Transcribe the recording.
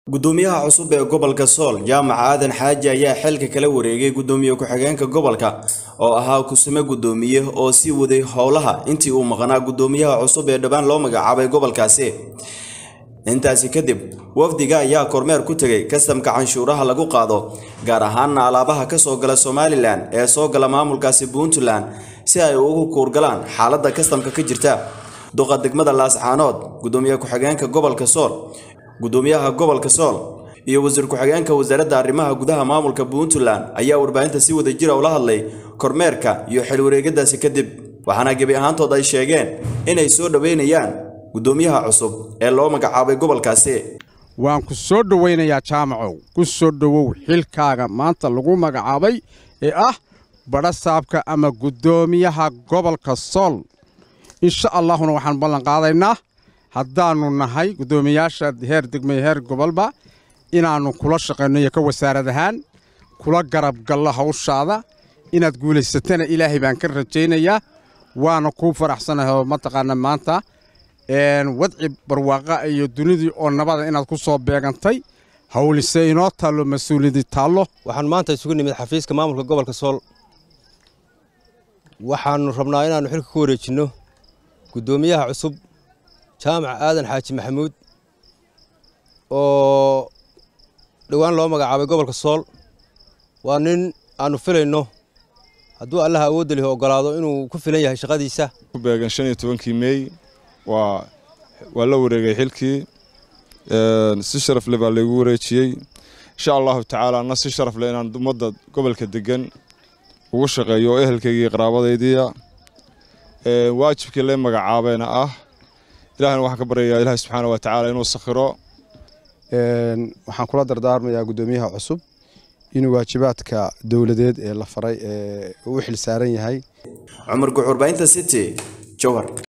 gudoomiyaha cusub ee gobolka sool jaamac aadan xaaji ayaa xilka kala wareegay gudoomiye ku-xigeenka gobolka oo ahaa kusame gudoomiye oo sii waday howlaha intii uu maqnaa gudoomiyaha cusub ee dhowaan loo magacaabay gobolkaasi intaasi kadib wafdiga ayaa kormeer ku tegay kastamka canshuuraha lagu qaado gaar ahaana alaabaha ka soo gala somalilan ee soo gala maamulkaasi puntland si ay ugu kuurgalaan xaaladda kastamka ka jirta duqa degmada laascaanood gudoomiye ku-xigeenka gobolka sool gudoomiyaha gobolka sool iyo wasiir ku-xigeenka wasaaradda arrimaha gudaha maamulka puntland ayaa warbaahinta si wada jira ula hadlay kormeerka iyo xilwareegadaasi kadib waxaana gebi ahaantood ay sheegeen inay soo dhoweynayaan gudoomiyaha cusub ee loo magacaabay gobolkaasi waan ku soo dhowaynayaa jaamacow ku soo dhowow xilkaaga maanta lagu magacaabay ee ah badhasaabka ama guddoomiyaha gobolka sool insha allaahuna waxaan ballan qaadaynaa haddaannu nahay guddoomiyaasha heer degmay heer gobolba inaannu kula shaqayno iyo ka wasaarad ahaan kula garabgallo hawshaada inaad guulaysatana ilaahay baan ka rajaynayaa waana kuu faraxsanahay oo mataqaana maanta wadci barwaaqa iyo dunidii oo nabada inaad ku soo beegantay hawlise inoo taallo mas-uuliyadii taallo waxaan maanta isugu nimid xafiiska maamulka gobolka sool waxaannu rabnaa inaannu xilka ku wareejinno guddoomiyaha cusub jaamac aadan xaaji maxamuud oo dhowaan loo magacaabay gobolka sool waa nin aannu filayno hadduu allaha awoodda lihi oggolaado inuu ku filan yahay shaqadiisa ku beegan shan iyo tobankii meey waa waa la wareegay xilkii si sharaf leh baa laygu wareejiyey insha allahu tacaala anna si sharaf leh inaan ummadda gobolka degan ugu shaqeeyo oo ehelkaygii qaraabadaydiia waajibkii lee magacaabeena ah ilahana waxaan ka baryayaa ilaahi subxaana wa tacaala inuu sakhiro waxaan kula dardaarmayaa guddoomiyaha cusub inuu waajibaadka dowladeed ee la faray ee u xil saaran yahay cumar guxurbaynta city jowhar